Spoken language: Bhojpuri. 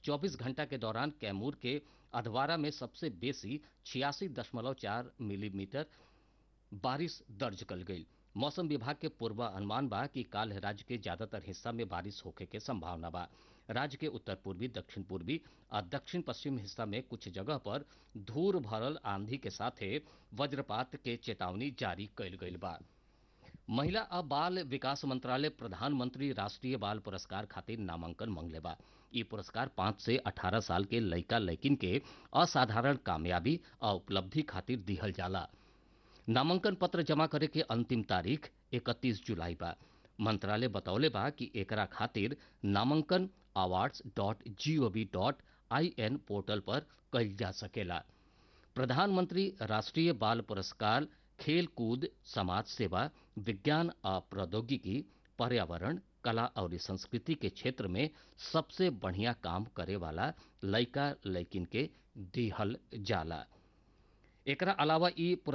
24 घंटा के दौरान कैमूर के अधवारा में सबसे बेसी छियासी दशमलव चार मिलीमीटर बारिश दर्ज कल गई मौसम विभाग के पूर्वानुमान बा कि काल राज्य के ज्यादातर हिस्सा में बारिश होखे के संभावना बा राज्य के उत्तर पूर्वी दक्षिण पूर्वी और दक्षिण पश्चिम हिस्सा में कुछ जगह पर धूल भरल आंधी के साथे वज्रपात के चेतावनी जारी कईल गईल बा महिला आ बाल विकास मंत्रालय प्रधानमंत्री राष्ट्रीय बाल पुरस्कार खातिर नामांकन मंगले बा ई पुरस्कार पाँच से अठारह साल के लइका लइकिन के असाधारण कामयाबी आ उपलब्धि खातिर दिहल जाला नामांकन पत्र जमा करे के अंतिम तारीख 31 जुलाई बा मंत्रालय बतौले बा कि एकरा खातिर नामांकन awards dot G O V dot I N portal पर कईल जा सकेला प्रधानमंत्री राष्ट्रीय बाल पुरस्कार खेल कूद समाज सेवा विज्ञान आ प्रौद्योगिकी पर्यावरण कला और संस्कृति के क्षेत्र में सबसे बढ़िया काम करे वाला लइका लइकिन के दिहल जाला एकरा अलावा ई